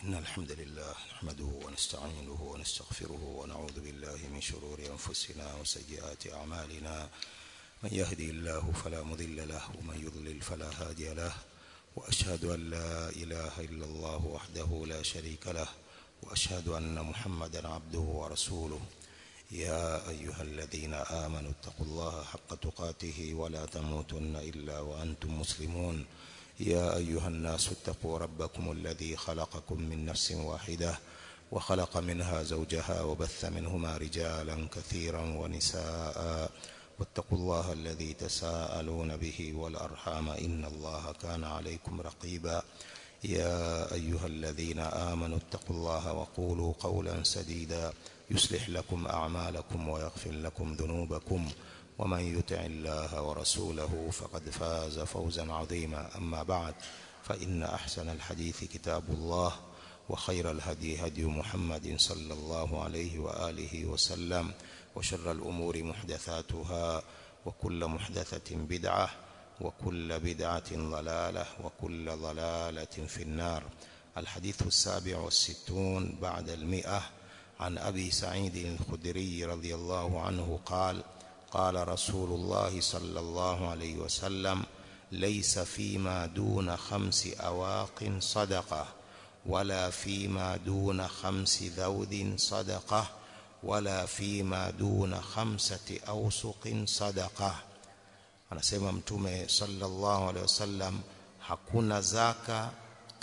إن الحمد لله نحمده ونستعينه ونستغفره ونعوذ بالله من شرور أنفسنا وسيئات أعمالنا من يهدي الله فلا مضل له ومن يضلل فلا هادي له وأشهد أن لا إله إلا الله وحده لا شريك له وأشهد أن محمدا عبده ورسوله يا أيها الذين آمنوا اتقوا الله حق تقاته ولا تموتن إلا وأنتم مسلمون يا أيها الناس اتقوا ربكم الذي خلقكم من نفس واحدة وخلق منها زوجها وبث منهما رجالا كثيرا ونساء واتقوا الله الذي تساءلون به والأرحام إن الله كان عليكم رقيبا يا أيها الذين آمنوا اتقوا الله وقولوا قولا سديدا يصلح لكم أعمالكم ويغفر لكم ذنوبكم ومن يطع الله ورسوله فقد فاز فوزا عظيما أما بعد فإن أحسن الحديث كتاب الله وخير الهدي هدي محمد صلى الله عليه وآله وسلم وشر الأمور محدثاتها وكل محدثة بدعة وكل بدعة ضلالة وكل ضلالة في النار الحديث السابع والستون بعد المئة عن أبي سعيد الخدري رضي الله عنه قال قال رسول الله صلى الله عليه وسلم ليس فيما دون خمس أواق صدقة ولا فيما دون خمس ذود صدقة ولا فيما دون خمسة أوسق صدقة anasema mtume sallallahu alaihi wasallam hakuna zaka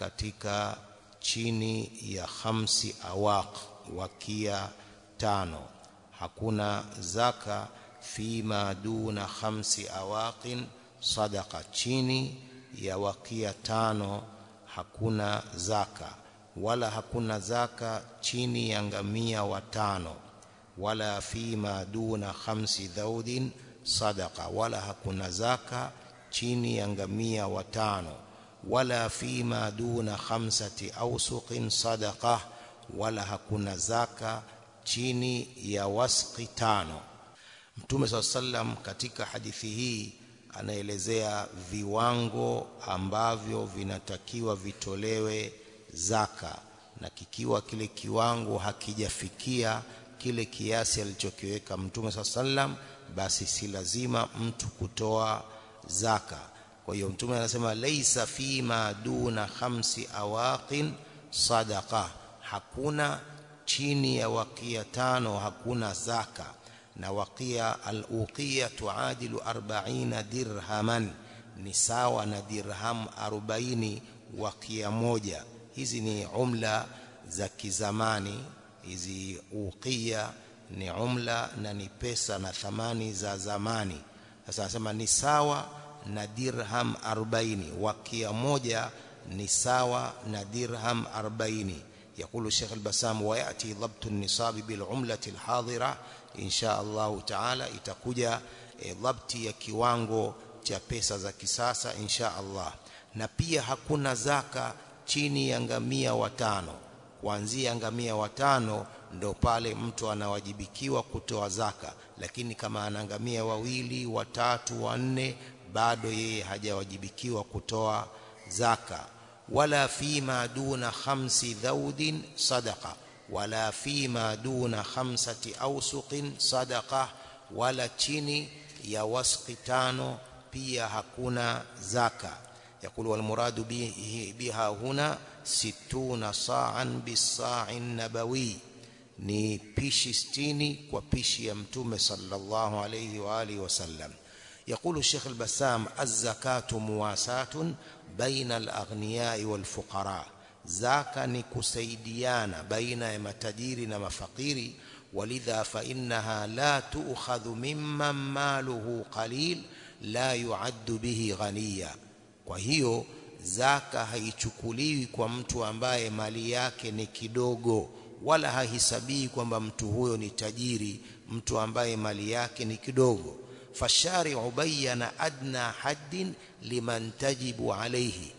katika chini ya khamsi awaq wakia tano hakuna zaka fima duna khamsi awaqin sadaqa chini ya wakia tano hakuna zaka wala hakuna zaka chini ya ngamia watano wala fima duna khamsi dhaudin sadaqa wala hakuna zaka chini ya ngamia watano wala fima duna khamsati awsuqin sadaqa wala hakuna zaka chini ya wasqi tano Mtume SAW sallam katika hadithi hii anaelezea viwango ambavyo vinatakiwa vitolewe zaka na kikiwa kile kiwango hakijafikia kile kiasi alichokiweka Mtume SAW sallam basi si lazima mtu kutoa zaka kwa hiyo Mtume anasema laisa fima duna khamsi awaqin sadaqa hakuna chini ya wakia tano hakuna zaka na wakia al-uqiya tuadilu 40 dirhaman ni sawa na dirham 40 wakia moja hizi ni umla za kizamani hizi uqiya ni umla na ni pesa na thamani za zamani sasa anasema ni sawa na dirham 40 wakia moja ni sawa na dirham 40 يقول الشيخ البسام ويأتي ضبط النصاب بالعملة الحاضرة إن شاء الله تعالى itakuja e, dhabti ya kiwango cha pesa za kisasa insha Allah na pia hakuna zaka chini ya ngamia watano kuanzia ngamia watano ndo pale mtu anawajibikiwa kutoa zaka lakini kama ana ngamia wawili watatu wanne bado yeye hajawajibikiwa kutoa zaka wala fima duna khamsi dhaudin sadaqa wala fima duna khamsati awsuqin sadaqa wala chini ya wasqi tano pia hakuna zaka يقول والمراد به بها هنا ستون صاعا بالصاع النبوي ni pishi sitini kwa pishi ya mtume sallallahu alayhi wa alihi wasallam يقول الشيخ البسام الزكاة مواساة بين الأغنياء والفقراء زكاة نكسيديانا بين متجير ومفقير ولذا فإنها لا تؤخذ ممن ماله قليل لا يعد به غنيا وهي zaka haichukuliwi kwa mtu ambaye mali yake ni kidogo wala hahisabii kwamba mtu huyo ni tajiri mtu ambaye mali yake ni kidogo fashari'u bayyana adna haddin liman tajibu alayhi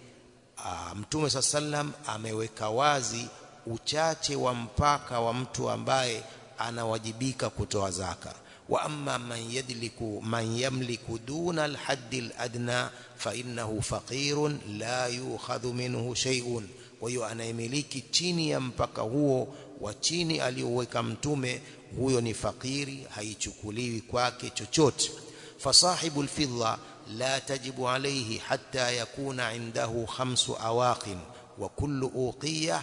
mtume sallam ameweka wazi uchache wa mpaka wa mtu ambaye anawajibika kutoa zaka wa amma man yadliku man yamliku duna alhaddi aladna fa innahu faqirun la yukhadhu minhu shay'un kwa hiyo anayemiliki chini ya mpaka huo wa chini aliyoweka mtume huyo ni fakiri haichukuliwi kwake chochote fasahibu alfidda la tajibu alayhi hatta yakuna indahu khamsu awaqin wa kullu uqiyah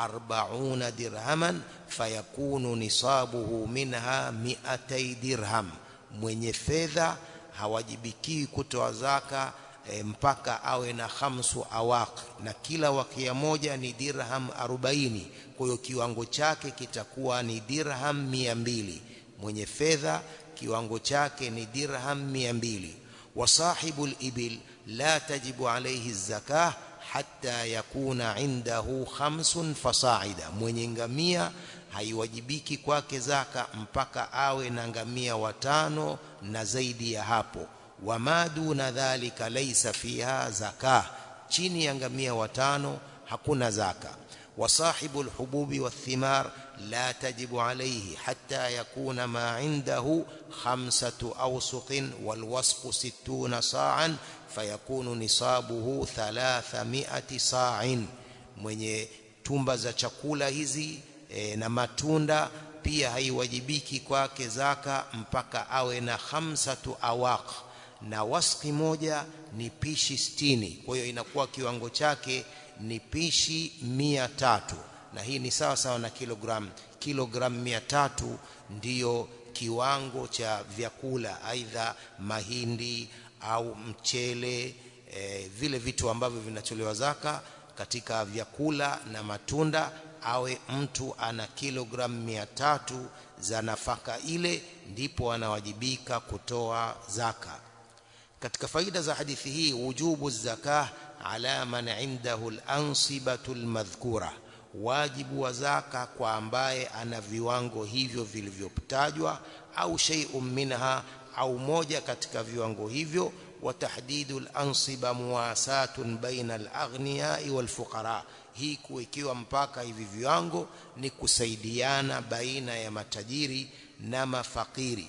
أربعون درهما فيكون نصابه منها مئتي درهم mwenye fedha hawajibikiwi kutoa zaka e, mpaka awe na khamsu awaq na kila wakia moja ni dirham 40 kwa hiyo kiwango chake kitakuwa ni dirham 200 mwenye fedha kiwango chake ni dirham 200 wasahibu al-ibil la tajibu alayhi zakah hatta yakuna indahu khamsun fasaida mwenye ngamia haiwajibiki kwake zaka mpaka awe na ngamia watano na zaidi ya hapo wama duna dhalika laysa fiha zaka chini ya ngamia watano hakuna zaka وصاحب الحبوب والثمار لا تجب عليه حتى يكون ما عنده خمسة أوسق والوسق ستون صاعا فيكون نصابه ثلاثمائة صاع mwenye tumba za chakula hizi e, na matunda pia haiwajibiki kwake zaka mpaka awe na khamsatu awaq na waski moja ni pishi sitini kwa hiyo inakuwa kiwango chake ni pishi mia tatu na hii ni sawa sawa na kilogram kilogram mia tatu ndiyo kiwango cha vyakula aidha mahindi au mchele e, vile vitu ambavyo vinatolewa zaka katika vyakula na matunda awe mtu ana kilogram mia tatu za nafaka ile ndipo anawajibika kutoa zaka katika faida za hadithi hii wujubu zakah ala man indahu al-ansibatu al-madhkura wajibu wa zaka kwa ambaye ana viwango hivyo vilivyotajwa au shay'un minha au moja katika viwango hivyo wa tahdidu al-ansiba muwasatun baina al-aghniya wal-fuqara hii kuwekewa mpaka hivi viwango ni kusaidiana baina ya matajiri na mafakiri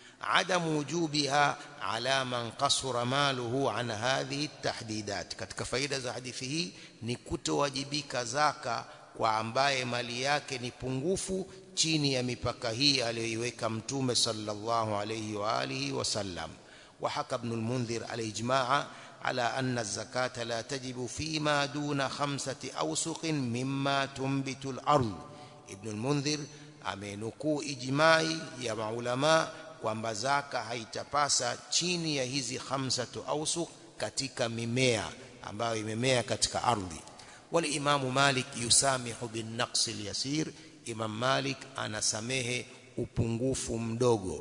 عدم وجوبها على من قصر ماله عن هذه التحديدات katika faida za hadithi hii ni kutowajibika zaka kwa ambaye mali yake ni pungufu chini ya mipaka hii aliyoiweka mtume sallallahu alayhi wa alihi wasallam وحكى ابن المنذر الإجماع على أن الزكاة لا تجب فيما دون خمسة أوسق مما تنبت الأرض ابن المنذر amenukuu ijmai ya maulama kwamba zaka haitapasa chini ya hizi khamsatu awsuq katika mimea ambayo imemea katika ardhi walimamu malik yusamihu bin naqsi yasir imam malik anasamehe upungufu mdogo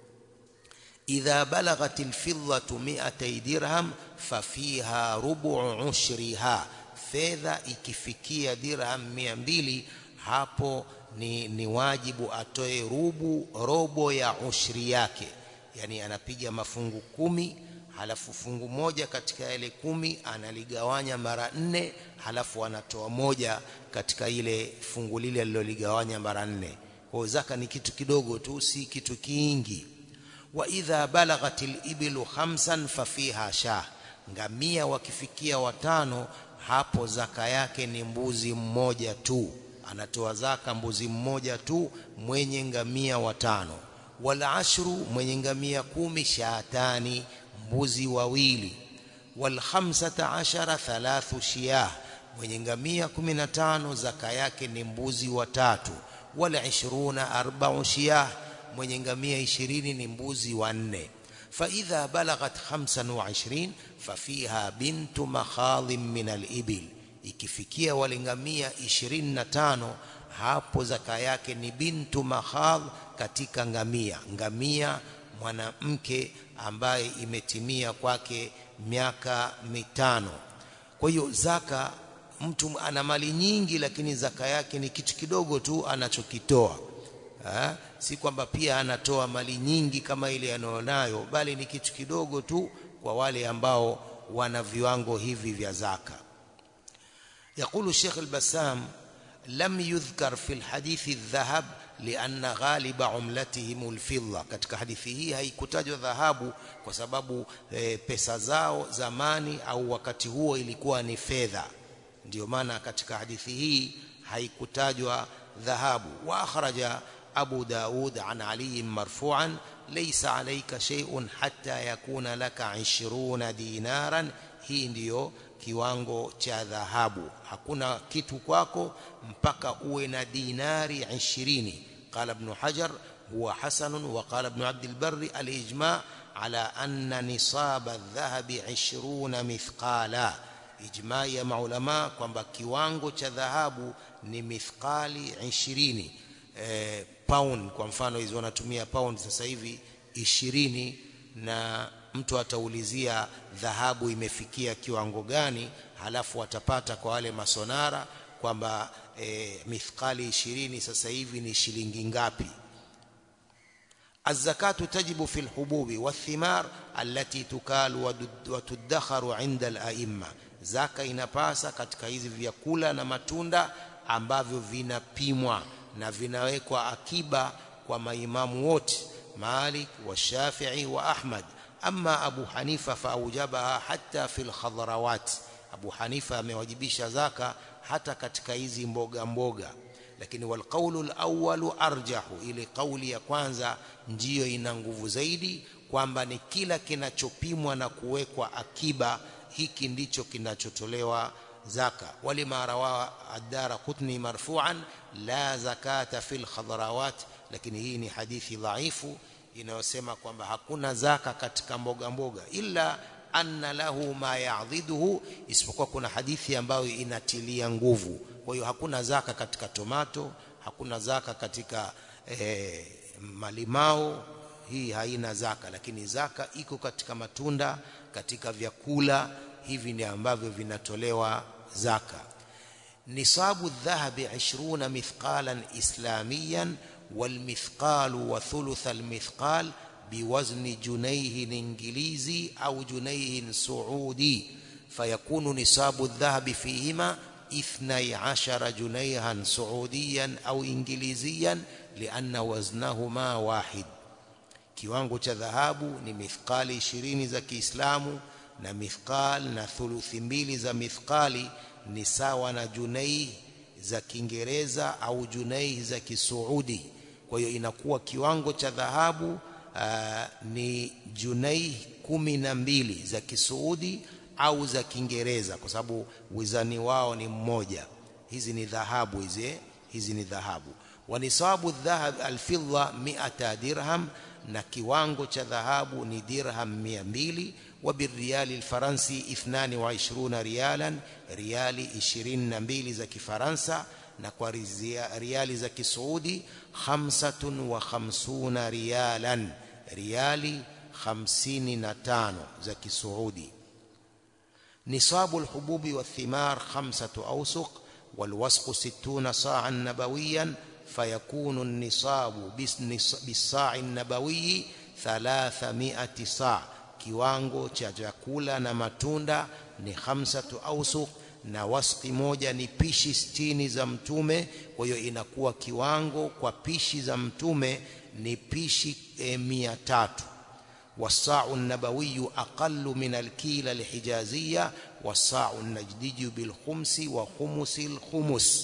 idha balaghat alfiddatu 200 dirham fafiha rubu ushriha fedha ikifikia dirham 200 hapo ni, ni wajibu atoe rubu robo ya ushri yake yani anapiga mafungu kumi halafu fungu moja katika yale kumi analigawanya mara nne halafu anatoa moja katika ile fungu lile aliloligawanya mara nne kwa zaka ni kitu kidogo tu si kitu kingi wa idha balaghatil ibilu khamsan fafiha shah ngamia wakifikia watano hapo zaka yake ni mbuzi mmoja tu anatoa zaka mbuzi mmoja tu mwenye ngamia watano wala ashru mwenye ngamia kumi shaatani mbuzi wawili wal khamsata ashara thalathu shiyah mwenye ngamia 15 zaka yake ni mbuzi watatu wala 20 arba'u shiyah mwenye ngamia 20 ni mbuzi wanne فإذا بلغت 25 ففيها بنت مخاض من الإبل ikifikia walingamia 25 hapo zaka yake ni bintu mahadh katika ngamia ngamia mwanamke ambaye imetimia kwake miaka mitano kwa hiyo zaka mtu ana mali nyingi lakini zaka yake ni kitu kidogo tu anachokitoa ha? si kwamba pia anatoa mali nyingi kama ile anayonayo bali ni kitu kidogo tu kwa wale ambao wana viwango hivi vya zaka يقول الشيخ البسام لم يذكر في الحديث الذهب لأن غالب عملتهم الفضة katika hadithi hii haikutajwa dhahabu kwa sababu e, pesa zao zamani au wakati huo ilikuwa ni fedha ndio maana katika hadithi hii haikutajwa dhahabu wa akhraja Abu Daud an Ali marfu'an laysa alayka shay'un hatta yakuna laka 20 dinaran hii ndiyo kiwango cha dhahabu hakuna kitu kwako mpaka uwe na dinari 20 qala ibn hajar huwa hasan wa qala ibn abd albarr alijma' ala anna nisab adh-dhahab 20 mithqala ijma' ya maulama kwamba kiwango cha dhahabu ni mithqali 20 eh, pound kwa mfano hizo wanatumia pound sasa hivi 20 na mtu ataulizia dhahabu imefikia kiwango gani halafu atapata kwa wale masonara kwamba e, mithqali 20 sasa hivi ni shilingi ngapi الزكاه تجب في الحبوب والثمار التي تكال وتدخر عند الائمه zaka inapasa katika hizi vyakula na matunda ambavyo vinapimwa na vinawekwa akiba kwa maimamu wote Malik wa Shafi'i wa Ahmad أما أبو حنيفة فأوجبها حتى في الخضروات أبو حنيفة amewajibisha zaka hata katika hizi mboga mboga lakini walqaulu alawwalu arjahu ile kauli ya kwanza ndiyo ina nguvu zaidi kwamba ni kila kinachopimwa na kuwekwa akiba hiki ndicho kinachotolewa zaka walima rawa ad-dara qutni marfu'an la zakata fil khadrawat lakini hii ni hadithi dhaifu inayosema kwamba hakuna zaka katika mboga mboga illa anna lahu ma ya'dhiduhu isipokuwa kuna hadithi ambayo inatilia nguvu kwa hiyo hakuna zaka katika tomato hakuna zaka katika eh, malimao hii haina zaka lakini zaka iko katika matunda katika vyakula hivi ni ambavyo vinatolewa zaka nisabu dhahabi 20 mithqalan islamiyan والمثقال وثلث المثقال بوزن جنيه انجليزي او جنيه سعودي فيكون نصاب الذهب فيهما اثني عشر جنيها سعوديا او انجليزيا لان وزنهما واحد kiwango cha dhahabu ni mithqali 20 za Kiislamu na mithqal na thuluthi mbili za mithqali ni sawa na junai za Kiingereza au junai za Kisuudi kwa hiyo inakuwa kiwango cha dhahabu ni junai kumi na mbili za Kisuudi au za Kiingereza kwa sababu wizani wao ni mmoja hizi ni dhahabu hizi hizi ni dhahabu wa nisabu dhahab alfidda 100 dirham na kiwango cha dhahabu ni dirham 200 wa birriyali alfaransi 22 rialan riali 22 za kifaransa na kwa riali za kisuudi 55 rialan riali 55 za kisuudi نصاب الحبوب والثمار خمسة أوسق والوسق ستون صاعا نبويا فيكون النصاب بالصاع النبوي ثلاثمائة صاع kiwango cha chakula na matunda ni khamsatu awsuq na wasqi moja ni pishi sitini za mtume kwa hiyo inakuwa kiwango kwa pishi za mtume ni pishi e, mia tatu والصاع النبوي أقل من الكيلة الحجازية والصاع النجدي بالخمس وخمس الخمس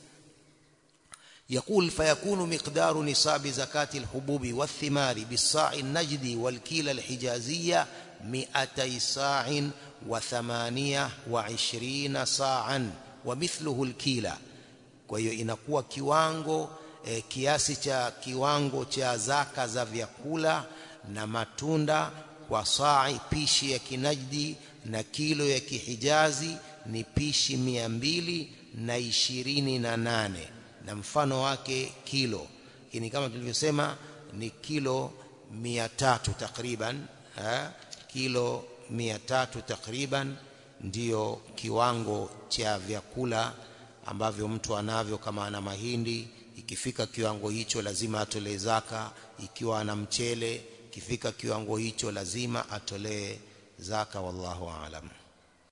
يقول فيكون مقدار نصاب زكاة الحبوب والثمار بالصاع النجدي والكيلة الحجازية مئتي صاع وثمانية وعشرين صاعا ومثله الكيلة kwa hiyo inakuwa kiwango e, kiasi cha kiwango cha zaka za vyakula na matunda kwa saa pishi ya kinajdi na kilo ya kihijazi ni pishi mia mbili na ishirini na nane na mfano wake kilo lakini kama tulivyosema ni kilo mia tatu takriban ha? kilo mia tatu takriban ndiyo kiwango cha vyakula ambavyo mtu anavyo kama ana mahindi ikifika kiwango hicho lazima atolee zaka ikiwa ana mchele ikifika kiwango hicho lazima atolee zaka wallahu aalam